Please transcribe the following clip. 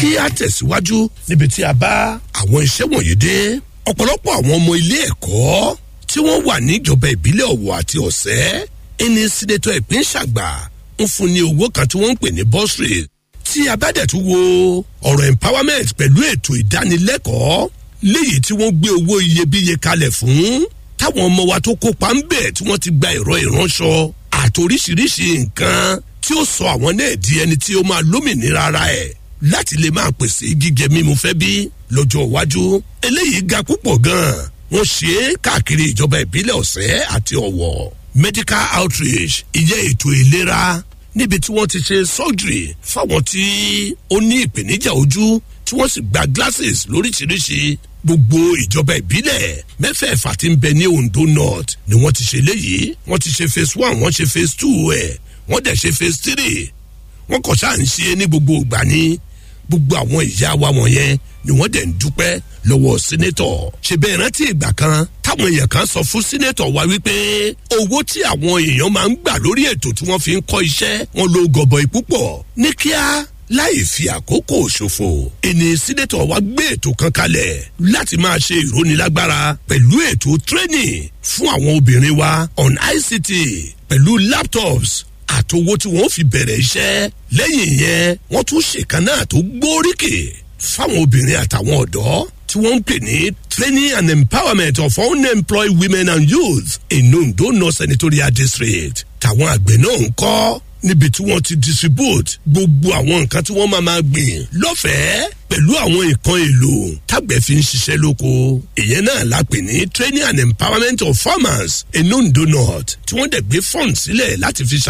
kí a tẹ̀síwájú níbi tí a bá àwọn iṣẹ́ wọ̀nyí dé ọ̀pọ̀lọpọ̀ àwọn ọmọ ilé ẹ̀kọ́ tí wọ́n wà níjọba ìbílẹ̀ ọ̀wọ̀ àti ọ̀sẹ́ ẹni sínétọ̀ ìpín ṣàgbà ń fún ní owó kan tí wọ́n ń pè ní bursary tí a bá dẹ̀ tún wo ọ̀rọ̀ empowerment pẹ̀lú ètò ìdánilẹ́kọ̀ọ́ léyìí tí wọ́n gbé owó iyebíye kalẹ̀ fún táwọn ọmọ wa tó kópa ń bẹ̀ tí wọ́n ti gba ẹ̀rọ ìránṣọ àtoríṣiríṣi nǹkan tí ó sọ àwọn náà di ẹni tí ó máa lómìnira ara ẹ̀ láti lè máa pèsè jíjẹ mímu fẹ́ bí lọ́jọ́ iwájú eléyìí ga púpọ̀ gan-an wọ́n ṣe é káàkiri ìjọba ìbílẹ̀ ọ̀sẹ́ àti ọ̀wọ̀ medical outreach ìyẹn ètò ìlera níbi tí wọ́n ti ṣe surgery fáwọn tí ó ní ìpèníjà ojú tí wọ́n sì gba glasses lóríṣiríṣi gbogbo ìjọba ìbílẹ̀ mẹ́fẹ̀ẹ̀fà tí ń bẹ ní ondo north ni wọ́n ti ṣe léyìí wọ́n ti ṣe phase one wọ́n ṣe phase two ẹ̀ wọ́n dẹ̀ ṣe phase three wọ́n kọ̀ ṣáà ń ṣe ní gbogbo ìgbà ní gbogbo àwọn ìyá wa wọ̀nyẹn ni wọ́n dẹ̀ ń dúpẹ́ lọ́wọ́ sínétọ̀ ṣe bẹ́ẹ̀ rántí ìgbà kan táwọn èèyàn kan sọ fún sínétọ̀ wa wípé owó tí àwọn èèyàn máa ń gbà lórí ètò tí wọ́n fi ń kọ́ iṣẹ́ wọn ló gọbọi púpọ̀ ní kíá láì fi àkókò ṣòfò ìní sínétọ̀ wa gbé ètò kan kalẹ̀ láti máa ṣe ìrónilágbára pẹ̀lú ètò training fún àwọn obìnrin wa on ict pẹ̀lú laptops àtowó tí wọ́n fi bẹ̀rẹ̀ iṣẹ́ lẹ́yìn yẹn wọ́n tún ṣèkan náà tó gbóríkè fáwọn obìnrin àtàwọn ọ̀dọ́ tí wọ́n ń pè ní training and empowerment of unemployed women and youth in ondo north senatorial district tàwọn àgbẹ̀ náà ń kọ́ níbi tí wọ́n ti distribute gbogbo àwọn nǹkan tí wọ́n máa máa gbìn lọ́fẹ̀ẹ́ pẹ̀lú àwọn nǹkan èlò tágbẹ̀ fi ń ṣiṣẹ́ lóko ìyẹn náà la pè ní training and empowerment of farmers in ondo north tí wọ́n dẹ̀ gbé fund sílẹ̀ láti fi ṣàkóso.